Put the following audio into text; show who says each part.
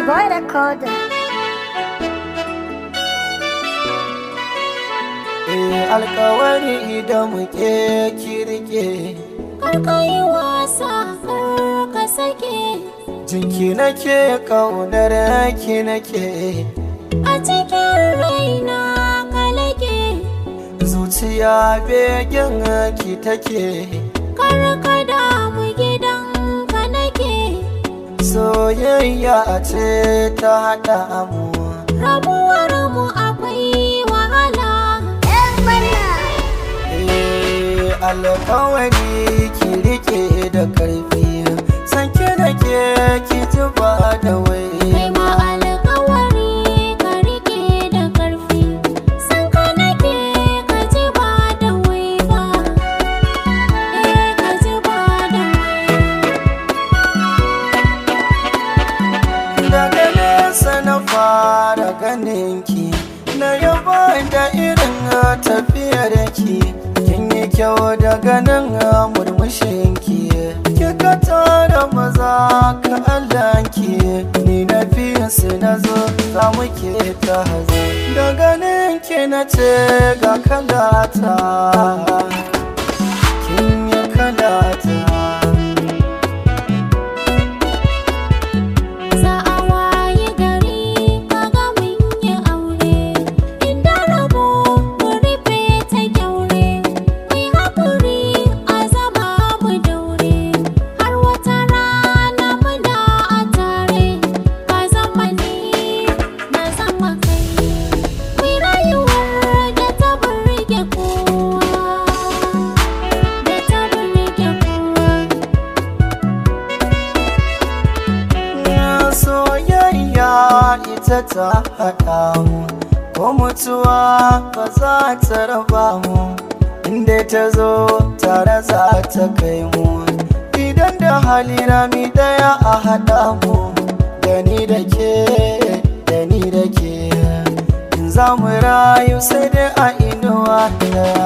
Speaker 1: boy recorder.
Speaker 2: Eh alkawari idan muke kirke
Speaker 3: Karka yi wasa kar ka sake
Speaker 2: jinki nake kaunar ki nake
Speaker 3: a cikin raina ka lake
Speaker 2: zuciya begen ki take
Speaker 3: kar ka damu gidan ka nake
Speaker 2: soyayya ce ta haɗa mu
Speaker 3: rabuwar mu akwai wahala
Speaker 2: Eh alkawari ki rike da karfi san ki nake ki ji ba da wai
Speaker 3: kai ma alkawari ka rike da karfi san ka nake ka ji ba da wai ba eh ka ji ba da wai
Speaker 2: daga nesa na fara ganin ki na yaba da irin tafiyar ki kin yi kyau daga nan murmushin ki kika tara maza ka Allah ki ni na fiye su na zo za mu ke ta hazo da ganin ki na ce ga kalata kin yi kalata
Speaker 3: Za a waye gari kaga mun yi aure inda rabo mu rufe ta kyaure mai haƙuri a zama mu daure har wata rana muna a tare ka zama ni na zama kai mai rayuwar da ta burge kowa da ta burge kowa
Speaker 2: soyayya ita ta haɗa mu ko mutuwa ba za ta raba mu inda ta zo tare za ta kai mu idan da hali rami daya a haɗa mu da ni da ke da ni da ke in za mu rayu sai dai a inuwa daya